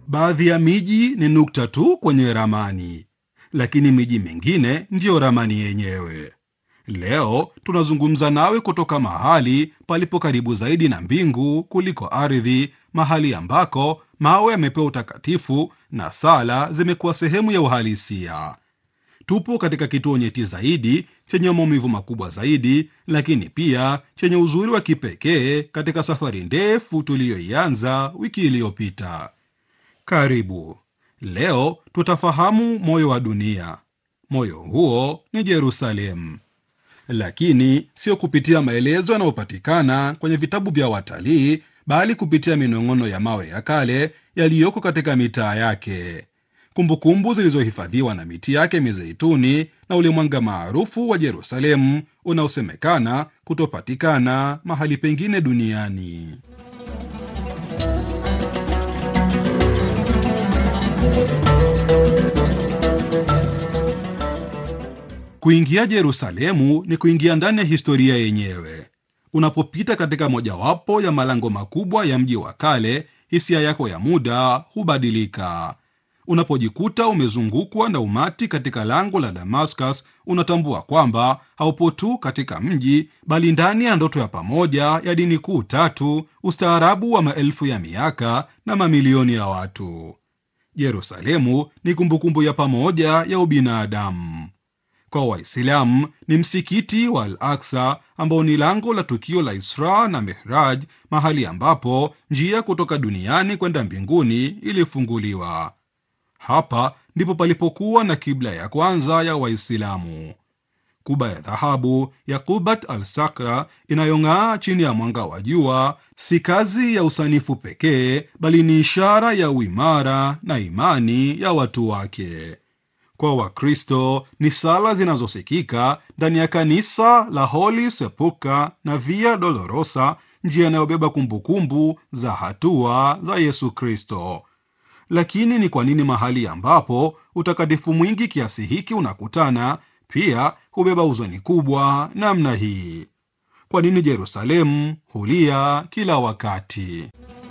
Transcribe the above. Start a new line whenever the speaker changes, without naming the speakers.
Baadhi ya miji ni nukta tu kwenye ramani, lakini miji mingine ndiyo ramani yenyewe. Leo tunazungumza nawe kutoka mahali palipo karibu zaidi na mbingu kuliko ardhi, mahali ambako mawe yamepewa utakatifu na sala zimekuwa sehemu ya uhalisia. Tupo katika kituo nyeti zaidi chenye maumivu makubwa zaidi, lakini pia chenye uzuri wa kipekee katika safari ndefu tuliyoianza wiki iliyopita. Karibu. Leo tutafahamu moyo wa dunia. Moyo huo ni Yerusalemu, lakini sio kupitia maelezo yanayopatikana kwenye vitabu vya watalii, bali kupitia minong'ono ya mawe ya kale yaliyoko katika mitaa yake, kumbukumbu zilizohifadhiwa na miti yake mizeituni na ule mwanga maarufu wa Yerusalemu unaosemekana kutopatikana mahali pengine duniani. Kuingia Yerusalemu ni kuingia ndani ya historia yenyewe. Unapopita katika mojawapo ya malango makubwa ya mji wa kale, hisia yako ya muda hubadilika. Unapojikuta umezungukwa na umati katika lango la Damascus, unatambua kwamba haupo tu katika mji, bali ndani ya ndoto ya pamoja ya dini kuu tatu, ustaarabu wa maelfu ya miaka na mamilioni ya watu. Yerusalemu ni kumbukumbu ya pamoja ya ubinadamu. Kwa Waislamu ni msikiti wa Al Aksa ambao ni lango la tukio la Isra na Mihraj, mahali ambapo njia kutoka duniani kwenda mbinguni ilifunguliwa. Hapa ndipo palipokuwa na kibla ya kwanza ya Waislamu, kuba ya dhahabu ya Qubat al Sakra inayong'aa chini ya mwanga wa jua. Si kazi ya usanifu pekee, bali ni ishara ya uimara na imani ya watu wake. Kwa Wakristo ni sala zinazosikika ndani ya kanisa la Holy Sepulchre na Via Dolorosa, njia inayobeba kumbukumbu za hatua za Yesu Kristo. Lakini ni kwa nini mahali ambapo utakatifu mwingi kiasi hiki unakutana pia hubeba huzuni kubwa namna hii? Kwa nini Yerusalemu hulia kila wakati?